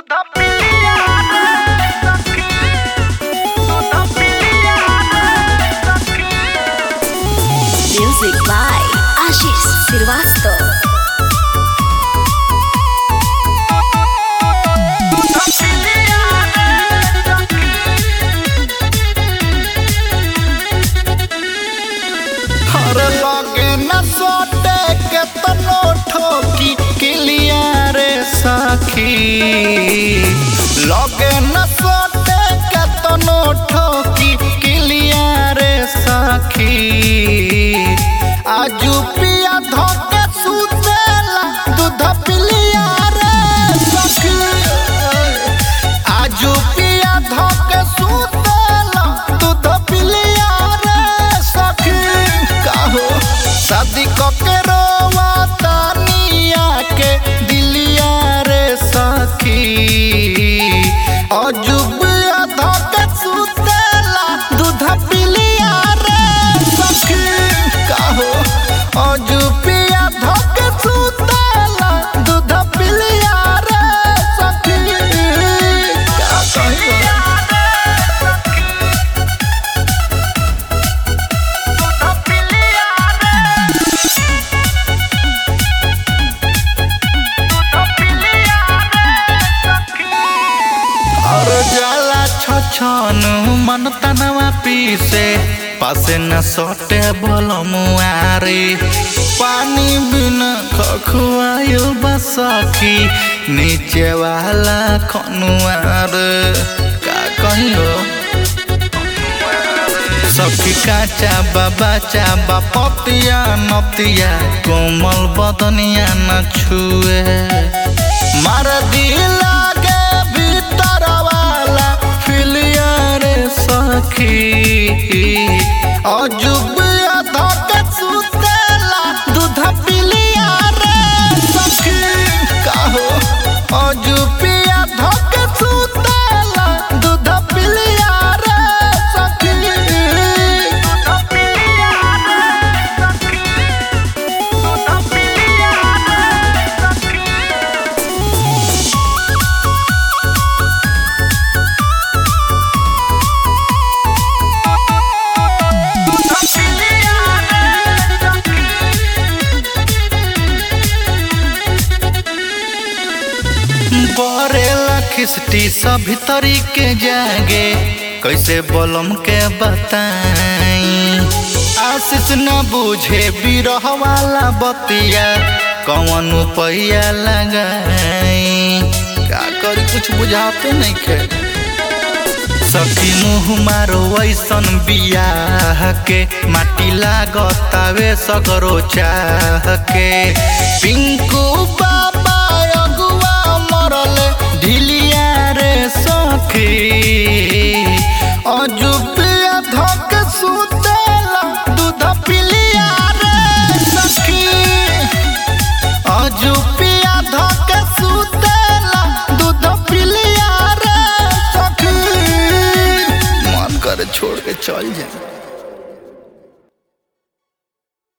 Music by Ashish Srivastava. हर लगे न सोटे के तनो ठोकी किलिया रे सखी लगे न सोटे के तनो ठोकी किलिया रे सखी आजू पिया धोके सुतेला दूध पिलिया रे सखी आजू पिया धोके सुतेला दूध पिलिया रे सखी काहो शादी कके रोवा तानिया के दिलिया रे सखी अजुबिया धोके सुतेला दूध पिलिया रे सखी काहो अजुबिया धोके सुतेला दूध पिलिया रे सखी का कहियो और जाला छछन मन तनवा पीसे पासे न सटे बोल मुआरे पानी बिना खखुआयो बसखी नीचे वाला खनुआर का कहियो सखी काचा बाबा चाबा पतिया नतिया कोमल बदनिया न छुए मार दिला के भीतर वाला फिलिया रे सखी अजुबिया धके सुतेला दूध पिलिया रे सखी काहो अजुबिया धके सुतेला दूध पिलिया रे सखी दूध पिलिया रे सखी दूध पिलिया रे सखी बरेला खिस्टी सभी तरीके जागे कैसे बोलम के बताई आशीष न बुझे बिरह वाला बतिया कौन पैया लगाई का करी कुछ बुझाते नहीं खे सखी मुँह मारो ऐसन बियाह के माटी लागतावे सगरो चाह के पिंकू बाबा अगुआ मरल ढिलिया रे सखी अजुबिया धक सुत